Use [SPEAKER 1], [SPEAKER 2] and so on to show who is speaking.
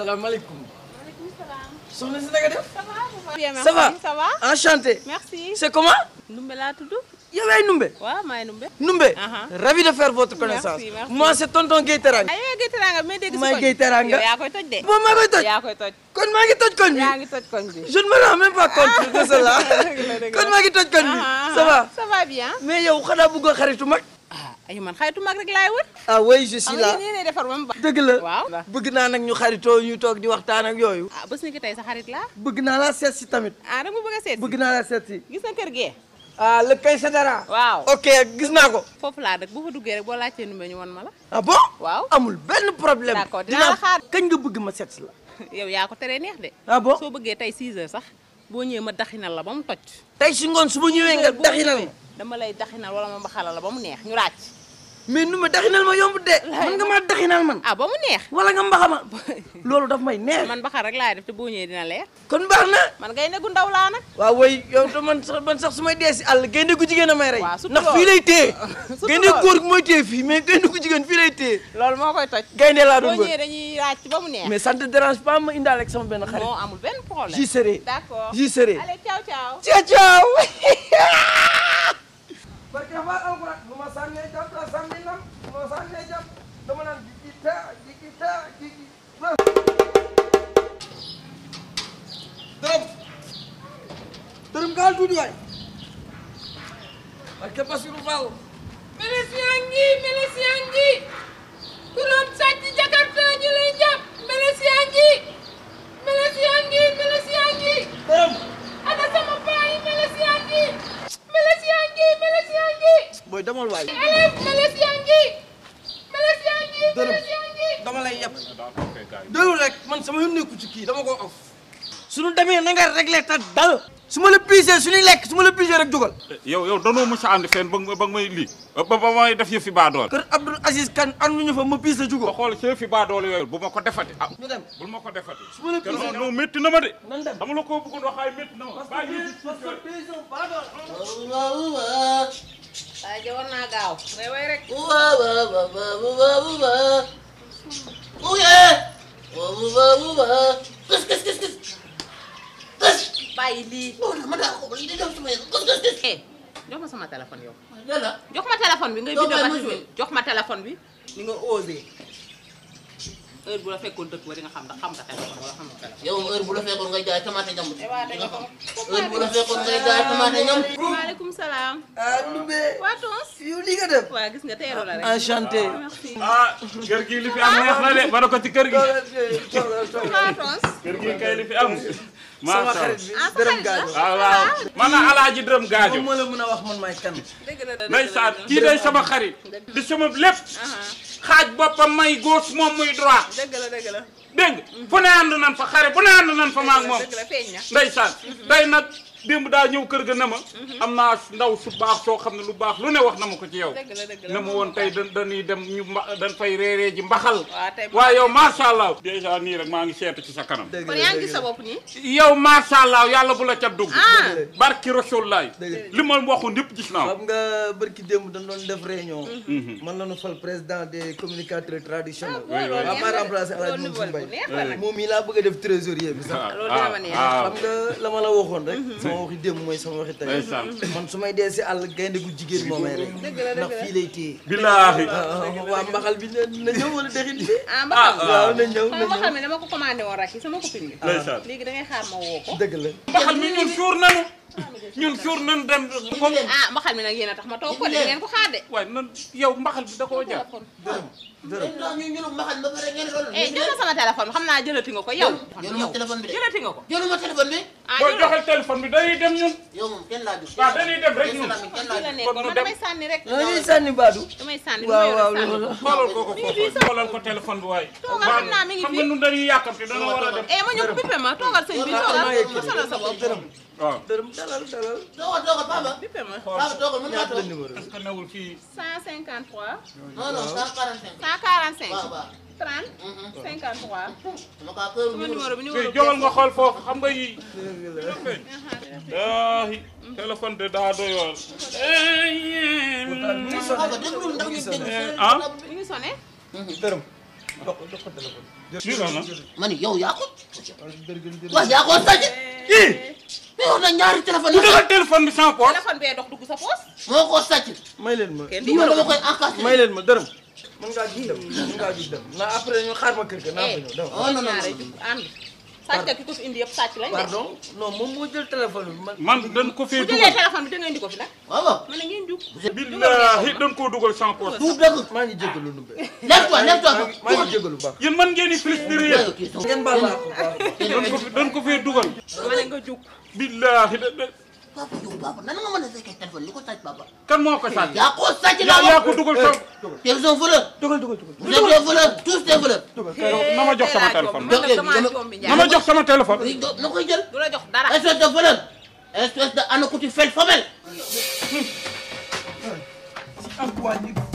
[SPEAKER 1] salaamaaleykum.
[SPEAKER 2] maaleykum salaam.
[SPEAKER 1] soxna si naka def.
[SPEAKER 2] ça va. bien
[SPEAKER 1] ça va
[SPEAKER 2] merci ça va.
[SPEAKER 1] enchanté.
[SPEAKER 2] merci.
[SPEAKER 1] c'est comment.
[SPEAKER 2] Ndumbe laa tudd.
[SPEAKER 1] yow yaay Numbe.
[SPEAKER 2] waaw maay Ndumbe.
[SPEAKER 1] Numbe.
[SPEAKER 2] Aha.
[SPEAKER 1] ravi de faire votre connaissance.
[SPEAKER 2] Merci, merci.
[SPEAKER 1] moi c'est tonton Gueye Teranga.
[SPEAKER 2] ay yow Gueye Teranga may dégg si
[SPEAKER 1] May
[SPEAKER 2] koñ.
[SPEAKER 1] Gueye Teranga.
[SPEAKER 2] yow yaa koy toj de.
[SPEAKER 1] moom maa koy toj.
[SPEAKER 2] yaa koy toj.
[SPEAKER 1] kon maa ngi toj koñ bi.
[SPEAKER 2] yaa ngi toj koñ bi.
[SPEAKER 1] je ne me rends même pas compte de cela.
[SPEAKER 2] Dëgg la, dëgg la.
[SPEAKER 1] kon maa ngi toj koñ bi.
[SPEAKER 2] Ah,
[SPEAKER 1] ça va.
[SPEAKER 2] ça va bien.
[SPEAKER 1] mais yow xanaa bëggoo xaritu mag.
[SPEAKER 2] ah ay man xaytu mag rek laay wër.
[SPEAKER 1] ah oui je
[SPEAKER 2] xam
[SPEAKER 1] suis
[SPEAKER 2] nga
[SPEAKER 1] là.
[SPEAKER 2] yéen yéenay defar ba mu baax.
[SPEAKER 1] dëgg la.
[SPEAKER 2] waaw.
[SPEAKER 1] bëgg naa nag ñu xaritoo ñu toog di waxtaan ak yooyu.
[SPEAKER 2] ah bés ni ki tey sa xarit laa.
[SPEAKER 1] bëgg naa laa seet si tamit.
[SPEAKER 2] ah da nga bëgg a seet.
[SPEAKER 1] bëgg naa laa seet si.
[SPEAKER 2] gis nga kër gee.
[SPEAKER 1] ah le kay Sadara.
[SPEAKER 2] waaw.
[SPEAKER 1] ok gis naa ko.
[SPEAKER 2] foofu laa dëkk bu fa duggee rek boo laajtee Ndumbe ñu won ma la.
[SPEAKER 1] ah bon.
[SPEAKER 2] waaw.
[SPEAKER 1] amul benn problème.
[SPEAKER 2] D'accord, dinaa la xaar.
[SPEAKER 1] kañ nga bëgg ma seet si la.
[SPEAKER 2] yow yaa ko teree neex de.
[SPEAKER 1] ah bon
[SPEAKER 2] soo bëggee tey 6 heures sax boo ñëwee ma daxinal la ba mu toj.
[SPEAKER 1] tey si ngoon su ma ñëwee nga
[SPEAKER 2] boo
[SPEAKER 1] daxinal
[SPEAKER 2] ñëwee
[SPEAKER 1] ma.
[SPEAKER 2] dama lay daxinal wala ma mbaxalal la ba mu neex ñu ràcc.
[SPEAKER 1] mais nu ma daxinal ma yomb de. man nga maa daxinal man.
[SPEAKER 2] ah ba mu neex.
[SPEAKER 1] wala nga mbaxa ma. loolu daf may neex.
[SPEAKER 2] man mbaxal rek laay def te boo ñëwee dina leer.
[SPEAKER 1] kon baax na.
[SPEAKER 2] man ngay ne gu ndaw laa nag.
[SPEAKER 1] waaw woy yow te man sax man sax su may dee si àll gaynde gu jigéen a may rey.
[SPEAKER 2] Waaw, surtout
[SPEAKER 1] ndax
[SPEAKER 2] loolu.
[SPEAKER 1] fii lay téye.
[SPEAKER 2] Surtout
[SPEAKER 1] gaynde
[SPEAKER 2] loolu.
[SPEAKER 1] góor gi mooy téye fii mais gaynde gu jigéen fii lay téye.
[SPEAKER 2] loolu moo koy toj.
[SPEAKER 1] gaynde laa
[SPEAKER 2] boo
[SPEAKER 1] doon
[SPEAKER 2] ñëwee
[SPEAKER 1] wër.
[SPEAKER 2] dañuy ràcc ba mu neex.
[SPEAKER 1] mais ça ne te dérange pas ma indaale ak sama benn xarit.
[SPEAKER 2] moo amul benn problème.
[SPEAKER 1] j'y serai.
[SPEAKER 2] d'accord
[SPEAKER 1] j'y serai.
[SPEAKER 2] allez ciao ciao.
[SPEAKER 1] ciao ciao. parce que dafa alquran bu ma sànnee jàpp la sànni nam bu ma sànnee jàpp dama naan jigi ta jigi ta jigi dërëm dërëm gaal tuuti waay parce que Bassirou Fall
[SPEAKER 3] Melesiyan ngi Melesiyan ngi ku doon sàcc Jakarta ñu lay jàpp Melesiyan ngi Melesiyan ngi Melesiyan ngi
[SPEAKER 1] dërëm
[SPEAKER 3] ana sama paa yi Melesiyan ngi Melesiyan ngi Melesiyan ngi
[SPEAKER 1] booy demal waay
[SPEAKER 3] élève Melesiyan ngi Melesiyan ngi
[SPEAKER 1] Dërëm.
[SPEAKER 3] Melesiyan ngi
[SPEAKER 1] dama lay yeb déglu rek man sama yoon nekku ci kii dama ko off suñu demee na nga réglé ta dal su ma la piisee suñuy lekk su ma la piisee rek jugal
[SPEAKER 4] yow yow danoo mos a ànd fenn ba nga ba nga may lii ba ba may def yëf fi baadool
[SPEAKER 1] kër Abdoul Aziz Kane ànduñu fa ma piise
[SPEAKER 4] ba
[SPEAKER 1] jugal
[SPEAKER 4] xool ci yëf fi baadool yooyu bu ma ko defati ah
[SPEAKER 1] ñu dem
[SPEAKER 4] bul ma ko defati
[SPEAKER 1] su ma la
[SPEAKER 4] te
[SPEAKER 1] piisee
[SPEAKER 4] non non métti na ma de
[SPEAKER 1] nan dem
[SPEAKER 4] dama la ko bëggoon waxaay métti na ma bàyyi yëf yi
[SPEAKER 1] parce que paysan pardon
[SPEAKER 2] waaye ja war naa gaaw. ngay way rek. bàyyi lii. eh jox ma sama téléphone yow. jox ma téléphone bi ngay
[SPEAKER 5] Doo
[SPEAKER 2] bindoo
[SPEAKER 5] bàyyi
[SPEAKER 2] ba
[SPEAKER 5] ma joué.
[SPEAKER 2] jox ma téléphone bi ni nga osé heure bu la fekkoon dëkk ba di nga xam ndax xam nga téléphone wala xam nga téléphone.
[SPEAKER 5] yow heure bu la fekkoon ngay jaay tomate ñam
[SPEAKER 2] eh waa dégg nga ko.
[SPEAKER 5] heure bu la fekkoon ngay jaay tomate ñam
[SPEAKER 2] maaleykum salaam.
[SPEAKER 1] ah Ndoumbé
[SPEAKER 2] waa Tons.
[SPEAKER 1] yow li nga def
[SPEAKER 2] waa gis nga teeru la rek.
[SPEAKER 1] enchanté
[SPEAKER 2] merci.
[SPEAKER 4] ah kër gi li fi am neex na de ba na ko ci kër gi
[SPEAKER 2] waa Tons.
[SPEAKER 4] kër gi kay li fi am
[SPEAKER 1] sama
[SPEAKER 4] macha
[SPEAKER 1] xarit
[SPEAKER 4] allah
[SPEAKER 1] bi dërëm gaajo
[SPEAKER 4] waaw waaw man a alaaji dërëm gaajo
[SPEAKER 1] moom moo la mën a wax man maay kan
[SPEAKER 2] dëgg la dëgg la
[SPEAKER 4] ndeysaan kii day sama xarit di sama lépp xaaj boppam may gauche moom muy droit
[SPEAKER 2] dëgg la dëgg la.
[SPEAKER 4] dégg nga fu ne ànd nan fa xare bu ne ànd nan fa maag moom
[SPEAKER 2] dëgg la feeñ na.
[SPEAKER 4] ndeysaan day nag démb daa ñëw kër ga ne ma am naa ndaw su baax soo xam ne lu baax lu ne wax na ma ko ci yow
[SPEAKER 2] dëgg la dëgg la
[SPEAKER 4] ne ma woon tey da dañuy dem ñu mba dañ fay reeree ji mbaxal
[SPEAKER 2] waaw tey
[SPEAKER 4] waaye yow macha allah dèjà nii rek maa ngi seetu ci sa kanam
[SPEAKER 1] dëgg
[SPEAKER 2] kon
[SPEAKER 1] la
[SPEAKER 2] yaa ngi
[SPEAKER 1] dëgg
[SPEAKER 2] gis
[SPEAKER 1] la
[SPEAKER 2] sa bopp nii.
[SPEAKER 4] yow macha allah yàlla bu la ca dugg
[SPEAKER 2] ah
[SPEAKER 4] barki rasulullaay
[SPEAKER 1] Dëgg
[SPEAKER 4] li ma waxoon yëpp gis naa
[SPEAKER 1] xam nga bërki démb dañ doon def réunion man lañu fal président des communicateurs traditionnels
[SPEAKER 2] loolu
[SPEAKER 1] waa
[SPEAKER 2] neex
[SPEAKER 1] ma
[SPEAKER 2] na
[SPEAKER 1] remplacé El Hadj
[SPEAKER 2] loolu
[SPEAKER 1] Mansour
[SPEAKER 2] bu
[SPEAKER 1] Mbaye
[SPEAKER 2] neex la nag.
[SPEAKER 1] moom mii laa bëgg a def trésorier bi sax
[SPEAKER 2] loolu dina ma neex.
[SPEAKER 1] xam nga la ma la waxoon rek sama waxi démb mooy sama waxi tey
[SPEAKER 4] ndeysaan
[SPEAKER 1] man su may dee si àll gaynde gu jigéen moo may rek
[SPEAKER 2] Dëgg la, dëgg
[SPEAKER 1] ndax
[SPEAKER 2] la.
[SPEAKER 1] fii lay téye
[SPEAKER 4] billaahi
[SPEAKER 1] waa mbaxal bi na na ñëw wala dexin bi
[SPEAKER 2] ah mbaxal mi
[SPEAKER 1] waaw na ñëw na
[SPEAKER 2] sama mbaxal
[SPEAKER 1] ñëw
[SPEAKER 2] mi dama ko commandé woon rek sama copine bi.
[SPEAKER 4] ndeysaan
[SPEAKER 2] léegi da ngay xaar ma woo ko.
[SPEAKER 1] dëgg la
[SPEAKER 4] mbaxal mi ñun suur nanu ñun suur nanu dem ko
[SPEAKER 2] ah mbaxal mi nag yéen a tax ma toog ko de ngeen ko xaar de.
[SPEAKER 4] waaye nan yow mbaxal bi da koo jar
[SPEAKER 1] dërëm dërëm
[SPEAKER 5] ndax ñu ñu maxal ba pare ngeen loolu
[SPEAKER 2] eh jël sama téléphone xam naa jëlati nga ko yow.
[SPEAKER 5] jëluma téléphone bi de
[SPEAKER 2] jëlati nga ko.
[SPEAKER 5] jëluma téléphone bi
[SPEAKER 2] ah
[SPEAKER 4] boo
[SPEAKER 2] jël
[SPEAKER 4] joxel téléphone bi dañuy dem ñun
[SPEAKER 5] yow moom kenn laaju
[SPEAKER 4] waaw dañuy dem rek ñun
[SPEAKER 5] kenn
[SPEAKER 2] fii la
[SPEAKER 5] laaju
[SPEAKER 2] nekkoon
[SPEAKER 4] kon nu
[SPEAKER 2] man
[SPEAKER 4] dem.
[SPEAKER 2] damay sànni rek.
[SPEAKER 1] na ñuy sànni baadu
[SPEAKER 2] damay sànni
[SPEAKER 1] waaw waaw
[SPEAKER 2] sànni.
[SPEAKER 1] loolu
[SPEAKER 4] xoolal ko ko foofu xoolal ko téléphone bi waaye
[SPEAKER 2] Toogal, xam naa mi ngi
[SPEAKER 4] xam
[SPEAKER 2] fi.
[SPEAKER 4] nga ñun dañuy yàkkamte dana war a dem
[SPEAKER 2] eh ma ñëw bippe ma toogal sëñ bi toogal ma sonal sa bopp.
[SPEAKER 1] dërëm
[SPEAKER 4] waaw
[SPEAKER 1] dërëm dalal dalal
[SPEAKER 5] toogal toogal papa
[SPEAKER 2] bippe ma.
[SPEAKER 5] papa toogal mën ngaa
[SPEAKER 1] ñaata la
[SPEAKER 5] toog
[SPEAKER 1] numéro
[SPEAKER 4] est-ce que newul fii
[SPEAKER 2] 153.
[SPEAKER 5] non non 145
[SPEAKER 2] 145.
[SPEAKER 5] waaw waaw
[SPEAKER 2] 30. 53.
[SPEAKER 5] dama kaa kër
[SPEAKER 2] sama numéro bi
[SPEAKER 4] fii
[SPEAKER 2] numéro bi.
[SPEAKER 4] jógal nga xool foofu xam nga yii daahi téléphone de daa doyool
[SPEAKER 5] papa déglul ndax ñu dégg
[SPEAKER 4] ah
[SPEAKER 2] mi ngi sonné.
[SPEAKER 1] dërëm jox ko jox ko téléphone.
[SPEAKER 4] lii la na
[SPEAKER 5] ma ni yow yaa ko waaw yaa ko sàcc
[SPEAKER 1] ii
[SPEAKER 5] mais wax na ñaari téléphone
[SPEAKER 4] ku
[SPEAKER 5] yi
[SPEAKER 4] dugal téléphone bi sans poche
[SPEAKER 2] téléphone bee dox dugg sa poos
[SPEAKER 5] moo ko sàcc
[SPEAKER 1] may leen ma.
[SPEAKER 2] kenn
[SPEAKER 5] li
[SPEAKER 2] du
[SPEAKER 5] ma dama
[SPEAKER 2] ko
[SPEAKER 5] koy encaissé
[SPEAKER 1] may leen ma dërëm. mën ngaa jug dem mën ngaa jug dem. na après ñu xaar ma kër ga naa fa ñëw dem.
[SPEAKER 5] oh non non
[SPEAKER 2] ñaare
[SPEAKER 5] non
[SPEAKER 2] jug ànd sàcc ki ko fi indi yëpp sàcc lañ de
[SPEAKER 1] pardon non moom moo jël téléphone bi man.
[SPEAKER 4] man dañ ko fee
[SPEAKER 2] bu jëlee
[SPEAKER 4] dugal
[SPEAKER 2] téléphone bi da nga indi ko fi nag
[SPEAKER 5] waaw waaw
[SPEAKER 2] ma ne ngeen jug
[SPEAKER 4] billahi dañ koo dugal sans poche
[SPEAKER 5] du dëgg
[SPEAKER 1] maa ngi jégalu nu be.
[SPEAKER 5] lève-toi lève-toi
[SPEAKER 1] maa ngi maa ngi jégalu baax.
[SPEAKER 4] yéen man ngeen di filistéré yéen
[SPEAKER 1] ngeen baal ma ko baal ma.
[SPEAKER 4] dañ ko fi dañ ko fee dugal
[SPEAKER 2] ma ne nga jug
[SPEAKER 4] billahi da da
[SPEAKER 5] papa yow papa nan nga mën a fekkee téléphone li ko sàcc papa
[SPEAKER 4] kan moo ko sàcc
[SPEAKER 5] yaa ko sàcc
[SPEAKER 4] yaa
[SPEAKER 5] la
[SPEAKER 4] yaa ko dugal sans
[SPEAKER 5] te ils sont voleurs
[SPEAKER 1] dugal dugal dugal.
[SPEAKER 5] vous êtes des voleurs tous des voleurs
[SPEAKER 4] na ma jox sama téléphone
[SPEAKER 2] man nag damaa
[SPEAKER 5] Dama-
[SPEAKER 2] jombi
[SPEAKER 4] na ma
[SPEAKER 2] njaay
[SPEAKER 4] jox sama téléphone
[SPEAKER 5] oui do- na koy jël
[SPEAKER 2] du la jox dara
[SPEAKER 5] espèce de voleur espèce de anakuti fel femelle
[SPEAKER 1] ak waa ñi